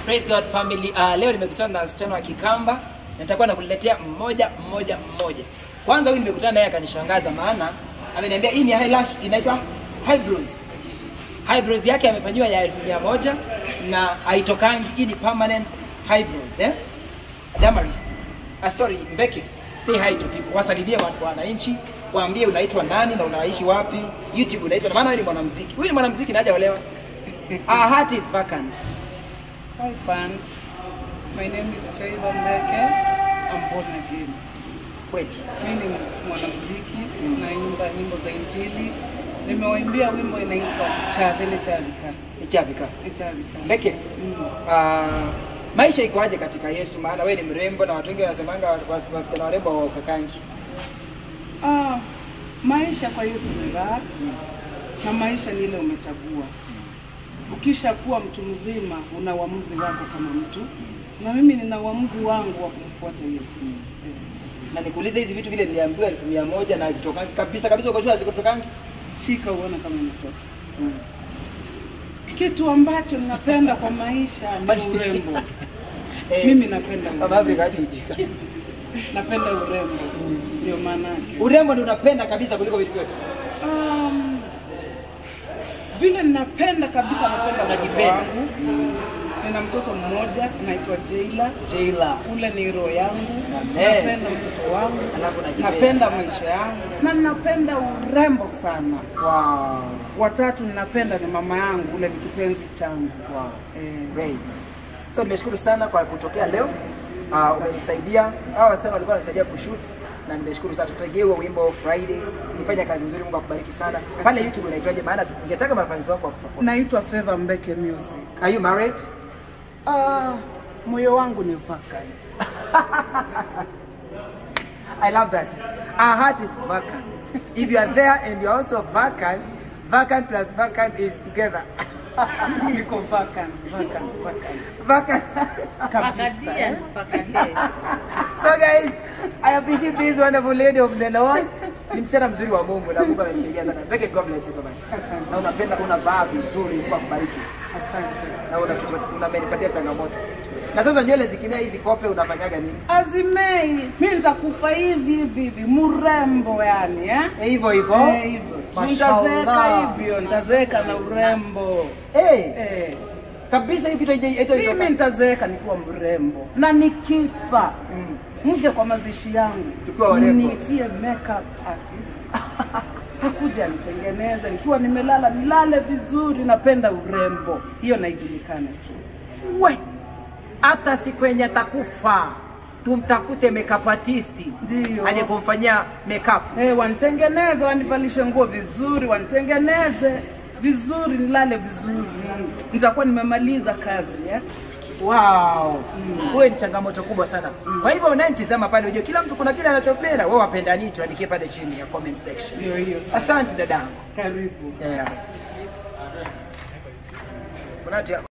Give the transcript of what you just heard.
Praise God family. Uh, leo nimekutana na wasichana wa Kikamba na nitakuwa nakuletea mmoja mmoja mmoja. Kwanza huyu nimekutana naye akanishangaza, maana ameniambia hii ni eyelash inaitwa eyebrows. Eyebrows yake amefanyiwa ya elfu mia moja na haitokangi. Hii ni permanent eyebrows eh? Damaris. Ah, sorry, Mbeki. Say hi to people. Wasalimie wa- wananchi, waambie unaitwa nani na unaishi wapi. YouTube unaitwa na maana wewe ni mwanamuziki. Huyu ni mwanamuziki na hajaolewa. Our heart is vacant. Hi fans, my name is Favor Mbeke. I'm born again. Kweli. Mimi ni mwanamuziki, naimba nyimbo za Injili. Nimewaimbia wimbo inaitwa Chathene Chavika. Ichabika. Chavika. Mbeke. Mm. Ah, maisha ikoaje katika Yesu? Maana wewe ni mrembo na watu wengi wanasemanga was- wasichana warembo wa ukakangi. Ah, maisha kwa Yesu ni raha na maisha ni ile umechagua. Ukisha kuwa mtu mzima, una uamuzi wako kama mtu, na mimi nina uamuzi wangu wa kumfuata Yesu. Eh. Na nikuulize hizi vitu vile niliambiwa elfu mia moja na hazitokangi kabisa kabisa, uko sure hazitokangi? Shika uone kama inatoka. Kitu ambacho ninapenda kwa maisha But- ni urembo. Eh, Mimi napenda Mama urembo. Afrika acha ujika. Napenda urembo. Ndio maana yake. Urembo ndio unapenda kabisa kuliko vitu vyote. Um, vile ninapenda kabisa napenda mtoto Unajipenda. wangu. Nina mtoto mmoja anaitwa Jaila. Jaila. Ule ni roho yangu. Amen. Napenda mtoto wangu. Alafu unajipenda. Napenda maisha yangu. Na ninapenda urembo sana. Wow. Watatu ninapenda ni mama yangu, ule ni kipenzi changu. Wow. Eh, Great. So nimeshukuru sana kwa kutokea leo. Uh, umenisaidia. Hawa wasichana walikuwa wanasaidia kushoot na nimeshukuru sana. Tutagie huo wimbo Friday. Nifanya kazi nzuri, Mungu akubariki sana. Pale YouTube unaitwaje? Maana ningetaka mafanzi wako wakusupport. naitwa Favor Mbeke Music. Are you married? Ah, moyo wangu ni vacant. I love that. Our heart is vacant. If you are there and you're also vacant, vacant plus vacant is together. Niko vacant, vacant, vacant. Vacant. Kabisa. eh? so guys, I appreciate this wonderful lady of the Lord. Ni msichana mzuri wa Mungu na Mungu amemsaidia sana. Peke God bless you so much. Asante. Na unapenda unavaa vizuri, Mungu akubariki. Asante. Na unatupatia unamenipatia changamoto. Na sasa nywele zikimea hizi kope unafanyaga nini? Azimei, mi nitakufa hivi hivi hivi, murembo yani eh? Eh, hivyo hivyo. Eh, hivyo. Nitazeeka Mashallah. hivyo, nitazeeka na urembo. Eh, Eh. kabisa hiyo kitu haija- Mimi nitazeeka nikiwa mrembo na nikifa Mm. mje kwa mazishi yangu Tukiwa warembo. niitie makeup artist hakuja nitengeneze nikiwa nimelala nilale vizuri. Napenda urembo, hiyo naijulikane tu. we hata siku yenye atakufa tumtafute makeup artist Ndio. aje kumfanyia makeup. Eh, wanitengeneze, wanivalishe nguo vizuri, wanitengeneze vizuri, nilale vizuri, nitakuwa nimemaliza kazi eh? Wow, wewe ni changamoto kubwa sana. Kwa hivyo unanitizama pale, unajua kila mtu kuna kile anachopenda. Wewe wapenda nini? Tuandikie pale chini ya comment section. Ndio hiyo. Asante dadangu. Karibu. Yeah. Unatia